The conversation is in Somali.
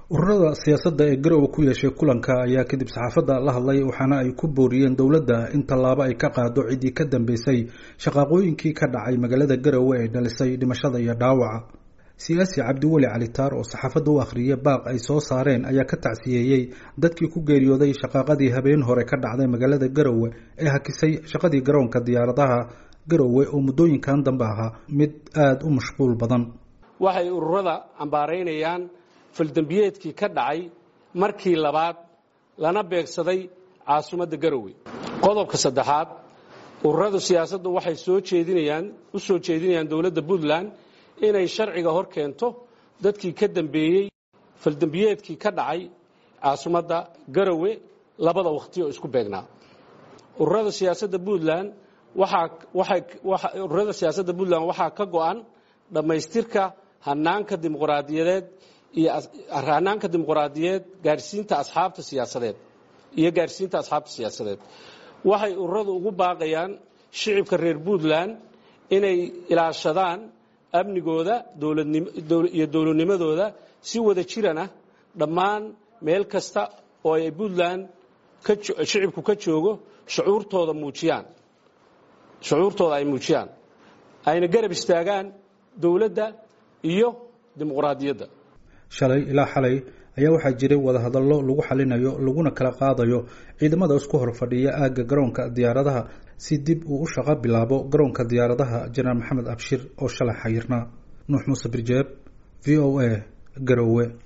ururada siyaasadda ee garowe ku yeeshay kulanka ayaa kadib saxaafadda la hadlay waxaana ay ku booriyeen dowladda in tallaabo ay ka qaado ciddii ka dambeysay shaqaaqooyinkii ka dhacay magaalada garowe ee dhalisay dhimashada iyo dhaawaca siyaasi cabdiweli calitaar oo saxaafadda u akhriyay baaq ay soo saareen ayaa ka tacsiyeeyey dadkii ku geeriyooday shaqaaqadii habeen hore ka dhacday magaalada garowe ee hakisay shaqadii garoonka diyaaradaha garowe oo muddooyinkan dambe ahaa mid aada u mashquul badan waxay ururada cambaaraynayaan faldembiyeedkii ka dhacay markii labaad lana beegsaday caasimadda garowe qodobka saddexaad ururada siyaasaddu waxay soo jeedinayaan u soo jeedinayaan dowladda puntland inay sharciga hor keento dadkii ka dambeeyey faldembiyeedkii ka dhacay caasimadda garowe labada wakhti oo isku beegnaa ururada siyaasadda puntland ururada siyaasadda puntland waxaa ka go-an dhammaystirka hanaanka dimuqraadiyadeed iyo hanaanka dimuqraadiyeed gaarsiinta asxaabta siyaasadeed iyo gaarsiinta asxaabta siyaasadeed waxay ururadu ugu baaqayaan shicibka reer puntland inay ilaashadaan amnigooda iyo dowladnimadooda si wada jirana dhammaan meel kasta oo ay puntland shicibku ka joogo shucuurtooda muujiyaan shucuurtooda ay muujiyaan ayna garab istaagaan dowladda iyo dimuqraadiyadda shalay ilaa xalay ayaa waxaa jiray wadahadallo lagu xalinayo laguna kala qaadayo ciidamada isku hor fadhiya aagga garoonka diyaaradaha si dib uu u shaqo bilaabo garoonka diyaaradaha jenaraal maxamed abshir oo shalay xayirnaa nuux muuse birjeeb v o a garowe